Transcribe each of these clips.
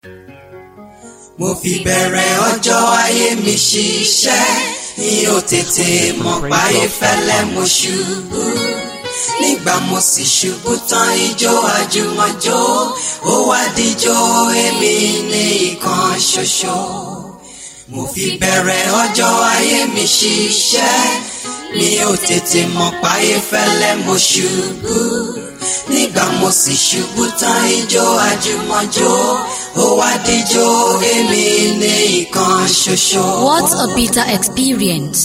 mo fi bẹ̀rẹ̀ ọjọ́ ayé mi ṣiṣẹ́ mi ò tètè mọ̀ páyé fẹ́lẹ́ mo ṣubú nígbà mo sì ṣubú tán ijó àjùmọ̀jó ó wá díjó èmi ní ìkan ṣoṣo mo fi bẹ̀rẹ̀ ọjọ́ ayé mi ṣiṣẹ́ mi ò tètè mọ̀ páyé fẹ́lẹ́ mo ṣubú nígbà mo sì ṣubú tán ijó àjùmọ̀jó ó wá díjó èmi ní ìkan ṣoṣo. What a bitter experience.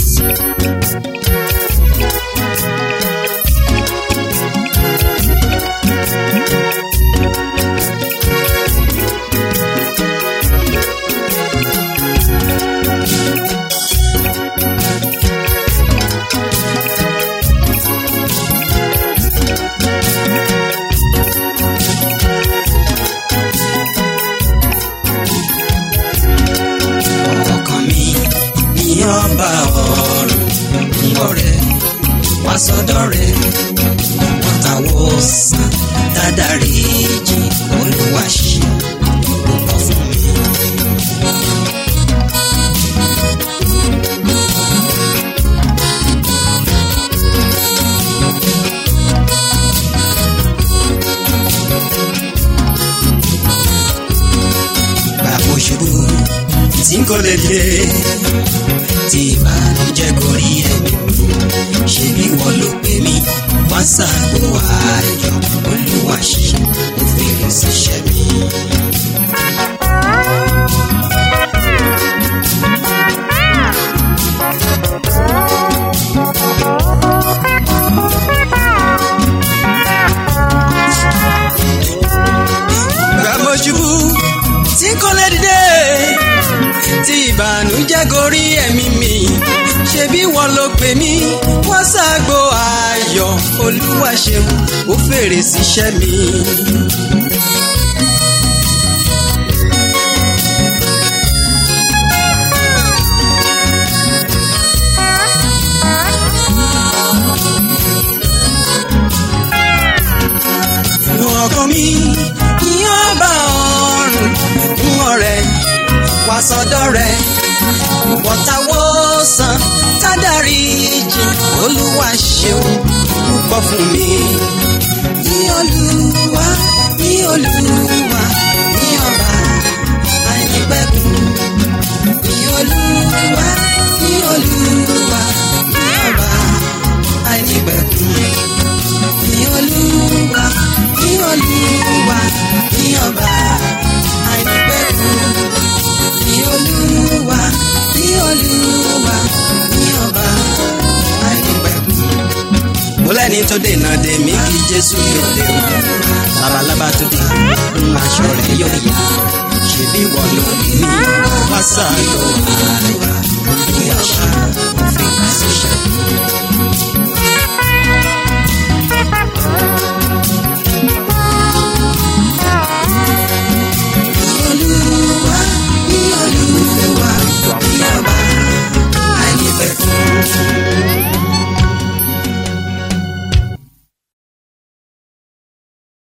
ọkàn mi ní ọba ọ̀run ń ọ̀rẹ́ wá sọ́dọ̀ rẹ̀ wọ́tàwọ́ sàn dáadáre jì olúwa ṣe púpọ̀ fún mi. bàbá òṣèlú tí n kò lè dé tí ìbànújẹ́ gorí ẹ̀mí mi ṣe bí wọ́n ló pè mí wá sáàbò ayọ̀ olúwa ṣe ó fèrè síṣẹ́ mi. bàbá òṣèlú tí n kò lè dé tí ìbànújẹ́ gorí ẹ̀mí mi ṣe bí wọ́n ló pè mí wọ́n ṣàgbo ayọ̀ olúwa ṣeun ó fèrè síṣẹ́ mi. ọkọ mi yóò bá ọrùn fún ọ̀rẹ́ wá sọ́dọ̀ rẹ̀ wọ́tawọ́ san tádàrí jì olúwa ṣeun púpọ̀ fún mi. ní olúwa ní olúwa ní ọba àìnípẹ̀kun ní olúwa ní olúwa ní ọba àìnípẹ̀kun ní olúwa ní olúwa ní ọba àìnípẹ̀kun ní olúwa ní olúwa ní ọba àìnípẹ̀kun. mo lẹ́ni tó dènà dè mí kí jésù yóò lè wá labalábá tó dé ń aṣọ rẹ̀ yóò yá ṣebí wọ́n ló ní wá sáà ló wá.